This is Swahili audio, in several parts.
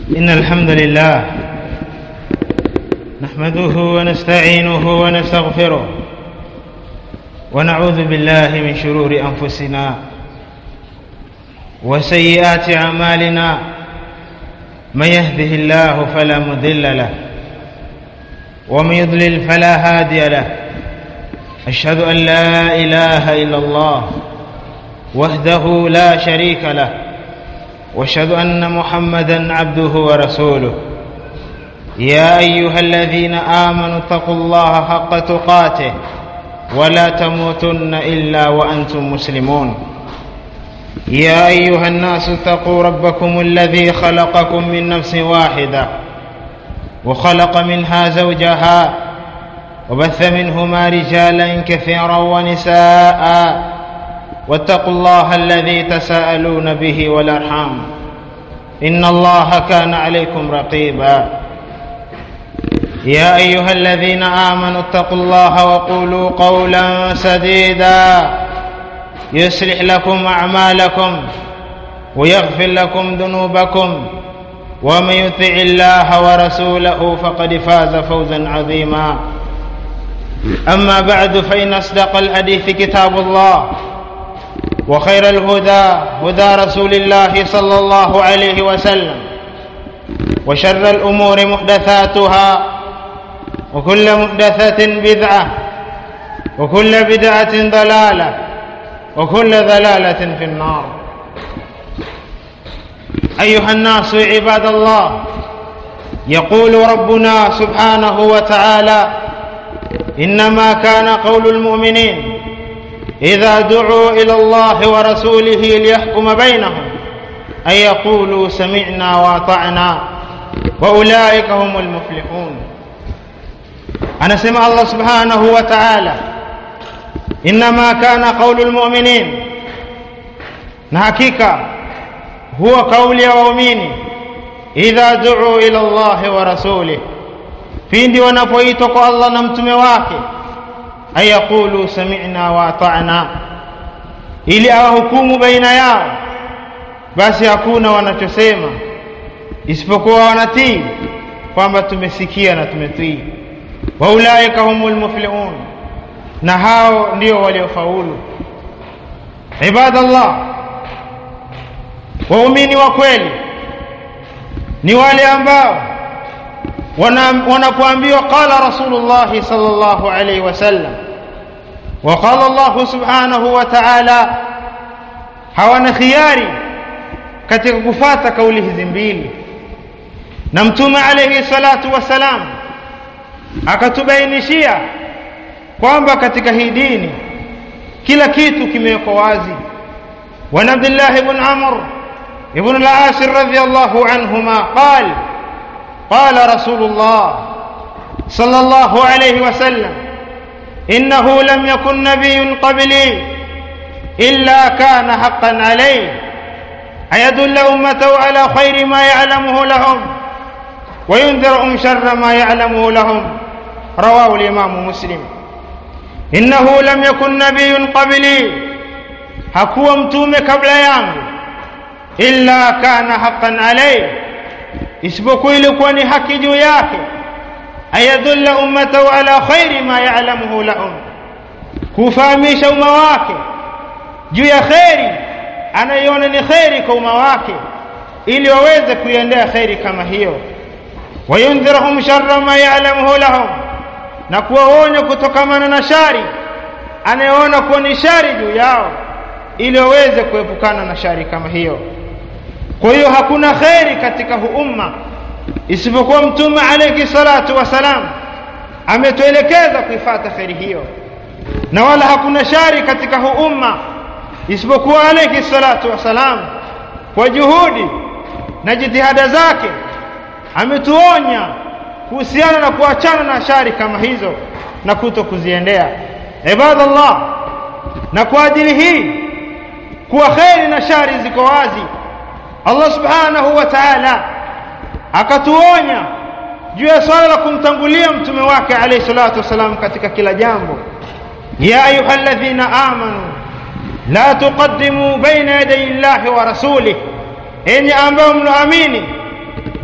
إن الحمد لله نحمده ونستعينه ونستغفره ونعوذ بالله من شرور أنفسنا وسيئات أعمالنا من يهده الله فلا مضل له ومن يضلل فلا هادي له أشهد أن لا إله إلا الله وحده لا شريك له واشهد ان محمدا عبده ورسوله يا ايها الذين امنوا اتقوا الله حق تقاته ولا تموتن الا وانتم مسلمون يا ايها الناس اتقوا ربكم الذي خلقكم من نفس واحده وخلق منها زوجها وبث منهما رجالا كثيرا ونساء واتقوا الله الذي تساءلون به والارحام ان الله كان عليكم رقيبا يا ايها الذين امنوا اتقوا الله وقولوا قولا سديدا يصلح لكم اعمالكم ويغفر لكم ذنوبكم ومن يطع الله ورسوله فقد فاز فوزا عظيما اما بعد فان اصدق الحديث كتاب الله وخير الهدى هدى رسول الله صلى الله عليه وسلم وشر الامور محدثاتها وكل محدثه بدعه وكل بدعه ضلاله وكل ضلاله في النار ايها الناس عباد الله يقول ربنا سبحانه وتعالى انما كان قول المؤمنين إذا دعوا إلى الله ورسوله ليحكم بينهم أن يقولوا سمعنا وأطعنا وأولئك هم المفلحون أنا سمع الله سبحانه وتعالى إنما كان قول المؤمنين نحكيك هو قول waumini idha duu ila llahi wa rasulih pindi wanapoitwa kwa allah na mtume wake ayaqulu sami'na wa ata'na ili awahukumu baina yao basi hakuna wanachosema isipokuwa wanatii kwamba tumesikia na tumetii wa ulaika humul muflihun na hao ndio waliofaulu ibadallah waumini wa kweli ni wale ambao wanapoambiwa qala rasulullah sallallahu alaihi wasallam وقال الله سبحانه وتعالى hawana khiari katika kufata kauli hizi mbili na mtume alayhi salatu wasalam akatubainishia kwamba katika hii dini kila kitu kimewekwa wazi وعن عبد الله بن عمرو بن العاص رضي الله عنهما قال قال رسول الله صلى الله عليه وسلم إنه لم يكن نبي قبلي إلا كان حقا عليه أيدل أمته على خير ما يعلمه لهم وينذرهم شر ما يعلمه لهم رواه الإمام مسلم إنه لم يكن نبي قبلي hakuwa mtume kabla yangu illa kana haqqan alayhi isipokuwa ilikuwa ni haki juu yake ayadulla ummatahu ala khairi ma ya'lamuhu lahum kufahamisha umma wake juu ya kheri anaiona ni kheri kwa umma wake ili waweze kuiendea kheri kama hiyo wayundhirahum sharra ma ya'lamuhu lahum na kuwaonya kutokamana na shari anayeona kuwa ni shari juu yao ili waweze kuepukana na shari kama hiyo kwa hiyo hakuna kheri katika huu umma isipokuwa mtume alayhi salatu wasalam ametuelekeza kuifata kheri hiyo na wala hakuna shari katika huu umma isipokuwa alayhi salatu wasalam kwa juhudi na jitihada zake ametuonya kuhusiana na kuachana na shari kama hizo na kuto kuziendea ibadallah na kwa ajili hii kuwa kheri na shari ziko wazi Allah subhanahu wa ta'ala akatuonya juu ya swala la kumtangulia mtume wake alayhi salatu wasalam katika kila jambo ya ayyuhalladhina amanu la tuqaddimu baina yaday llahi wa rasulih enyi ambao mnaamini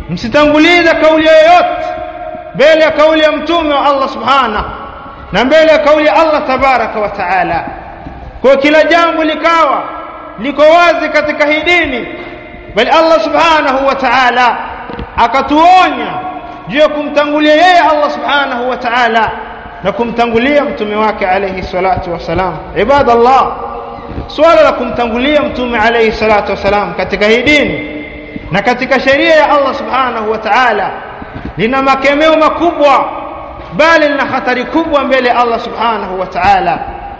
msitangulize kauli yoyote mbele ya kauli ya mtume wa Allah subhanahu na mbele ya kauli ya Allah tabaraka wa taala kwa kila jambo likawa liko wazi katika hii dini bali Allah subhanahu wa ta'ala akatuonya juu ya kumtangulia yeye Allah subhanahu wa ta'ala na kumtangulia mtume wake alayhi salatu wasalam ibadallah swala la kumtangulia mtume alayhi salatu wasalam katika hii dini na katika sheria ya Allah subhanahu wa ta'ala lina makemeo makubwa bali lina hatari kubwa mbele ya Allah subhanahu wa ta'ala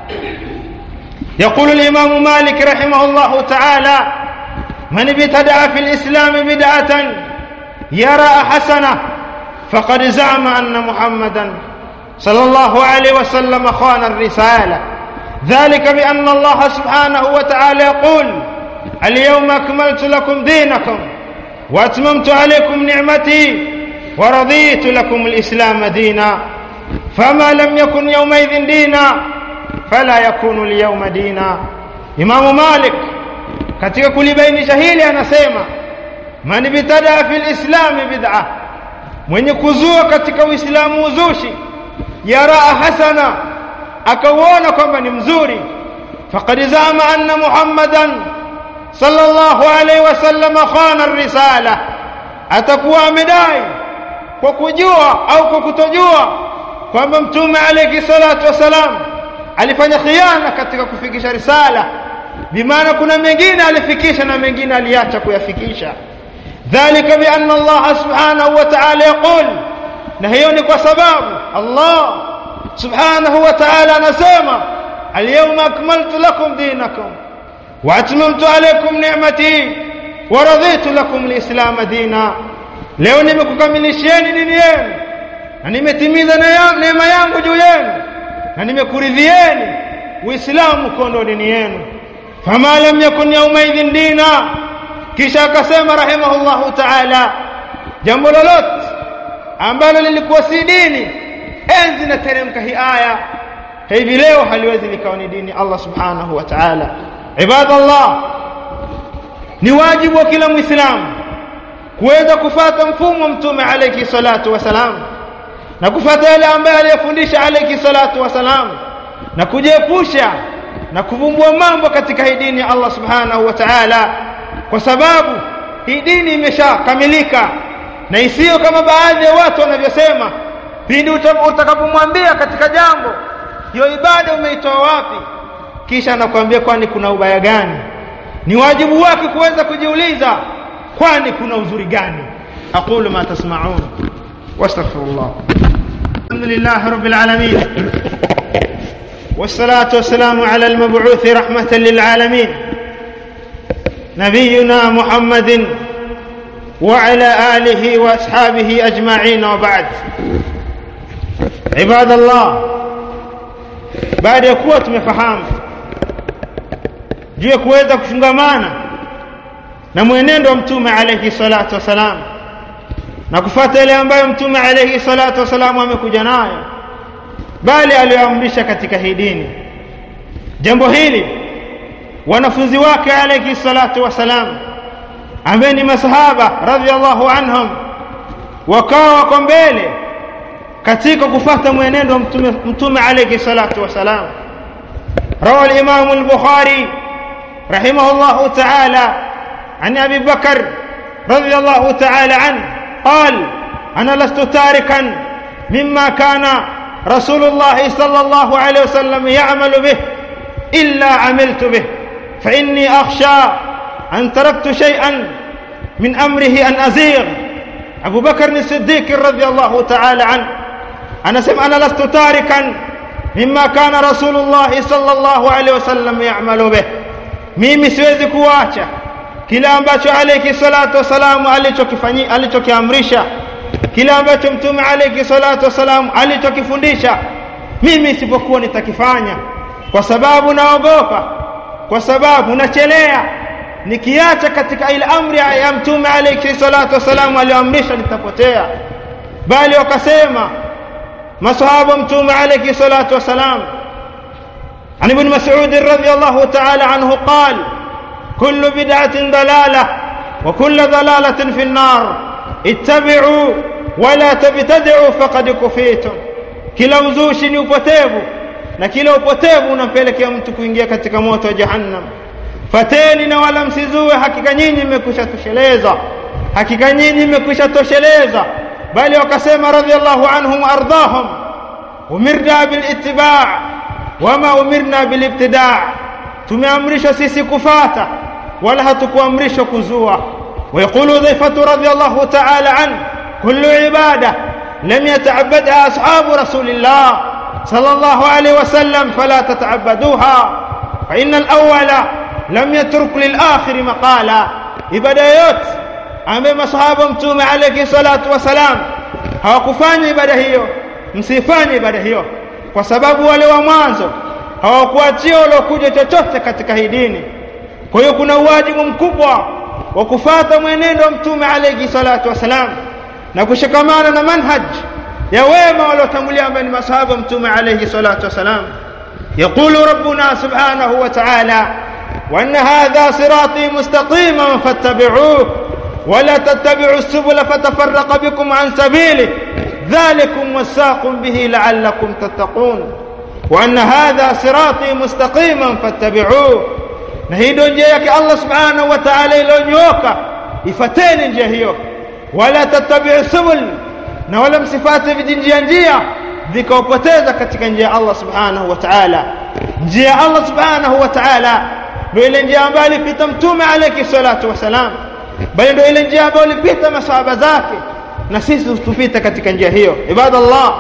يقول الإمام مالك رحمه الله تعالى من ابتدع في الإسلام بدعة يرى حسنة فقد زعم أن محمدا صلى الله عليه وسلم خان الرسالة ذلك بأن الله سبحانه وتعالى يقول اليوم أكملت لكم دينكم وأتممت عليكم نعمتي ورضيت لكم الإسلام دينا فما لم يكن يومئذ دينا fala yakunu liyawma dina Imamu Malik katika kulibainisha hili anasema man bitada fil islam bid'a mwenye kuzua katika uislamu uzushi yara hasana akauona kwamba ni mzuri faqad zama anna muhammadan sallallahu alayhi wasallam khana risala atakuwa amedai kwa kujua au kwa kutojua kwamba mtume alayhi salatu wasalam alifanya khiana katika kufikisha risala bimaana kuna mengine alifikisha na mengine aliacha kuyafikisha dhalika bi anna Allah subhanahu wa ta'ala yaqul na hiyo ni kwa sababu Allah subhanahu wa ta'ala anasema alyawma akmaltu lakum dinakum wa atmamtu alaykum ni'mati wa raditu lakum alislam dina leo nimekukamilishieni dini yenu na nimetimiza neema yangu juu yenu na nimekuridhieni uislamu kondo dini yenu fama lam yakun yawmaidhin dina kisha akasema rahimahullahu ta'ala jambo lolote ambalo lilikuwa si dini enzi na teremka hii aya hivi leo haliwezi likawa ni dini Allah subhanahu wa ta'ala ibadallah ni wajibu wa kila muislamu kuweza kufata mfumo mtume alayhi salatu wasalam na kufuata yale ambaye aliyefundisha alayhi salatu wasalam na kujiepusha na kuvumbua mambo katika hii dini ya Allah subhanahu wa ta'ala kwa sababu hii dini imeshakamilika na isiyo kama baadhi ya watu wanavyosema pindi utakapomwambia katika jambo hiyo ibada umeitoa wapi kisha anakuambia kwani kuna ubaya gani ni wajibu wake kuweza kujiuliza kwani kuna uzuri gani aqulu ma tasma'un wastaghfirullah alhamdulillah rabbil alamin والصلاة والسلام على المبعوث رحمة للعالمين نبينا محمد وعلى آله وأصحابه أجمعين وبعد عباد الله baada ya kuwa tumefahamu juu ya kuweza kufungamana na mwenendo wa mtume alayhi salatu wasalam na kufuata yale ambayo mtume alayhi salatu wasalam amekuja nayo bali aliyoamrisha katika hii dini jambo hili wanafunzi wake alayhi salatu wasalam ambaye ni masahaba radhiallahu anhum wakawa wako mbele katika kufuata mwenendo wa mtume mtume alayhi salatu wasalam روى الإمام البخاري رحمه الله تعالى عن أبي بكر رضي الله تعالى عنه قال أنا لست تاركا مما كان رسول الله صلى الله عليه وسلم يعمل به إلا عملت به فإني أخشى أن تركت شيئا من أمره أن أزيغ أبو بكر الصديق رضي الله تعالى عنه أنا سمع أنا لست تاركا مما كان رسول الله صلى الله عليه وسلم يعمل به mimi siwezi kuacha kile ambacho alayhi salatu wasalam alichokifanyia alichokiamrisha kile ambacho mtume alayhi salatu wasalam alichokifundisha mimi isipokuwa nitakifanya kwa sababu naogopa kwa sababu nachelea nikiacha katika ile amri ya mtume alayhi salatu wasalam aliyoamrisha nitapotea bali wakasema masahaba mtume alayhi salatu wasalam عن ابن مسعود رضي الله تعالى عنه قال كل بدعة ضلالة وكل ضلالة في النار ittabi'u wala tabtadi'u faqad kufitum kila uzushi ni upotevu na kila upotevu unampelekea mtu kuingia katika moto wa jahannam fateni na wala msizue hakika nyinyi mmekwisha tosheleza hakika nyinyi mmekwisha tosheleza bali wakasema radhiallahu anhum ardahum umirna bilittiba' wama umirna bilibtida' tumeamrishwa sisi kufata wala hatukuamrishwa kuzua ويقول ضيفة رضي الله تعالى عنه كل عبادة لم يتعبدها أصحاب رسول الله صلى الله عليه وسلم فلا تتعبدوها فإن الأول لم يترك للآخر مقالا ibada yote ambaye masahaba mtume alayhi salatu wasalam hawakufanya ibada hiyo msifanye ibada hiyo kwa sababu wale wa mwanzo hawakuachia waliokuja chochote katika hii dini kwa hiyo kuna uwajibu mkubwa wa kufata mwenendo wa mtume alayhi salatu wasalam na kushikamana na manhaj ya wema waliotangulia ambao ni masahaba mtume alayhi salatu wasalam يقول ربنا سبحانه وتعالى وأن هذا صراطي مستقيما فاتبعوه ولا تتبعوا السبل فتفرق بكم عن سبيله ذلكم وساكم به لعلكم تتقون وأن هذا صراطي مستقيما فاتبعوه نهيدو njia yake Allah subhanahu wa ta'ala iliyonyooka ifateni njia hiyo wala tattabi'u subul na wala msifate vijinjia njia vikawapoteza katika njia ya Allah subhanahu wa ta'ala njia ya Allah subhanahu wa ta'ala ndio ile njia ambayo alipita mtume alayhi salatu wasalam bali ndio ile njia ambayo alipita masahaba zake na sisi tupita katika njia hiyo ibadallah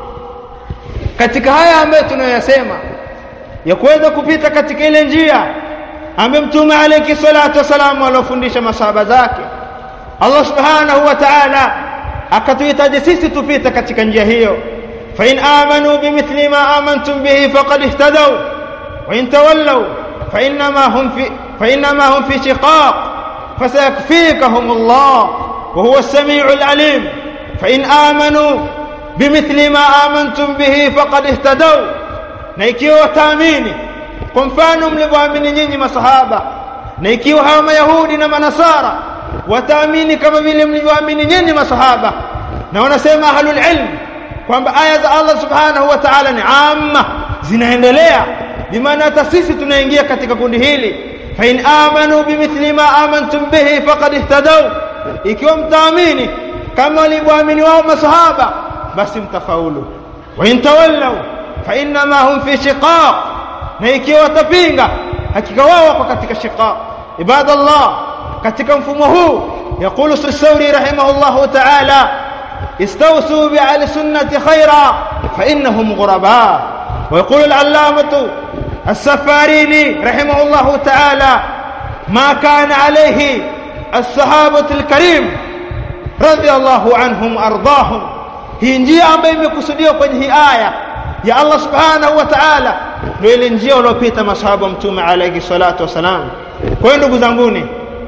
katika haya ambayo tunayoyasema ya kuweza kupita katika ile njia ambayo mtume alayhi salatu wasalam alofundisha masahaba zake Allah subhanahu wa ta'ala akatuhitaji sisi tupite katika njia hiyo fa in amanu bimithli ma amantum bihi faqad ihtadaw wa in tawallaw fa inma hum fi fa inma hum fi shiqaq fasayakfikahum Allah wa huwa as-sami'ul alim fa in amanu bimithli ma amantum bihi faqad ihtadaw na ikiwa wataamini kwa mfano mlivyoamini nyinyi masahaba na ikiwa hawa mayahudi na manasara wataamini kama vile mlivyoamini nyinyi masahaba na wanasema ahlul ilm kwamba aya za Allah subhanahu wa ta'ala ni amma zinaendelea bimaana hata sisi tunaingia katika kundi hili fa in amanu bimithli ma amantum bihi faqad ihtadaw ikiwa mtaamini kama walivyoamini wao masahaba basi mtafaulu wa in tawallaw fa inma hum fi shiqaq na ikiwa watapinga hakika wao wako katika shiqaq ibadallah katika mfumo huu يقول السوري رحمه الله تعالى استوصوا بأهل السنة خيرا فإنهم غرباء ويقول العلامة السفاريني رحمه الله تعالى ما كان عليه الصحابة الكريم رضي الله عنهم أرضاهم hii njia ambayo imekusudiwa kwenye hii aya ya Allah subhanahu wa ta'ala ndio ile njia waliopita masahaba mtume alayhi salatu wasalam kwa hiyo ndugu zanguni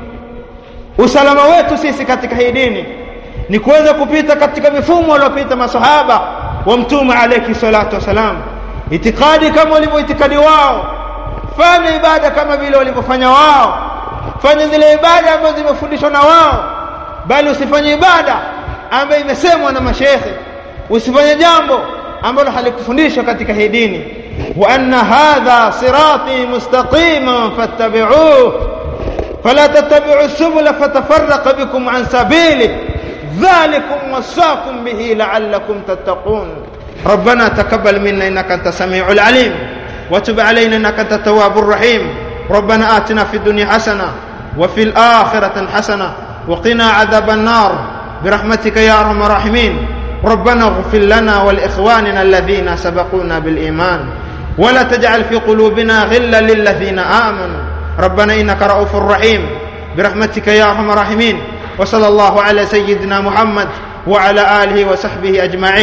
usalama wetu sisi katika hii dini ni kuweza kupita katika mifumo waliopita masahaba wa mtume alayhi salatu wasalam itikadi kama walivyoitikadi wao fanya ibada kama vile walivyofanya wao fanya zile ibada ambazo zimefundishwa na wao bali usifanye ibada ambayo imesemwa na mashekhe usifanye jambo ambalo halikufundishwa katika hii dini wa anna hadha sirati mustaqiman fattabi'uhu فلا تتبعوا السبل فتفرق بكم عن سبيله ذلكم وصاكم به لعلكم تتقون ربنا تقبل منا انك انت السميع العليم وتب علينا انك انت التواب الرحيم ربنا آتنا في الدنيا حسنه وفي الاخره حسنه وقنا عذاب النار برحمتك يا ارحم الراحمين ربنا اغفر لنا ولاخواننا الذين سبقونا بالايمان ولا تجعل في قلوبنا غلا للذين امنوا ربنا انك رؤوف رحيم برحمتك يا ارحم الراحمين وصلى الله على سيدنا محمد وعلى اله وصحبه اجمعين